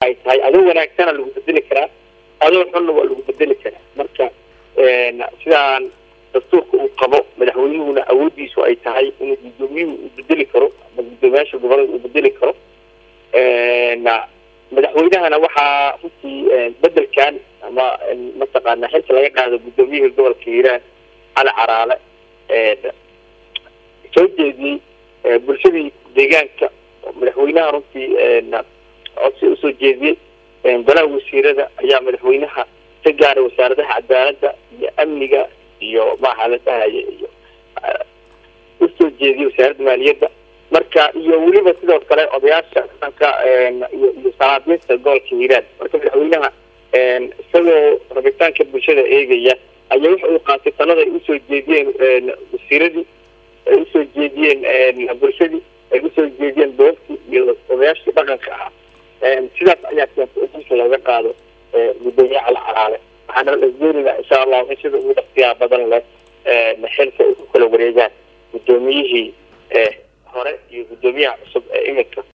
ay tahay adoo wanaagsana lagu bedeli karaa adoo xunna waa lagu bedeli karaa marka sidaan dastuurka uu qabo madaxweynuhuna awoodiisu ay tahay inuu gudoomiyuhu uu bedeli karo ama guddoomiyaasha gobolada uu bedeli karo madaxweynahana waxaa runtii bedelkan ama mataqaana xilka laga qaado guddoomiyihii gobolka hiiraan cali caraale soo jeediyey bulshadii deegaanka madaxweynaha runtii codsi usoo jeediyey golaha wasiirada ayaa madaxweynaha ka gaaray wasaaradaha cadaaladda iyo amniga iyo maaha la dhahaya iyo usoo jeediyey wasaaradda maaliyadda marka iyo weliba sidoo kale odayaasha dhaqanka iyo iyo salaadiinta gobolka hiiraan marka madaxweynaha isagoo rabitaanka bulshada eegaya ayaa waxa uu qaatay talada ay usoo jeediyeen wasiiradii ay usoo jeediyeen bulshadii ay usoo jeediyeen doobtii iyo odayaashii dhaqanka ahaa sidaas ayaa keentay in xilka looga qaado gudoomiye cali calaale waxaana lasdoonina insha allahu in sida ugu dhaqsiyaa badan leh xilka ay ku kala wareegaan guddoomiyihii hore iyo guddoomiyaha cusub ee iminka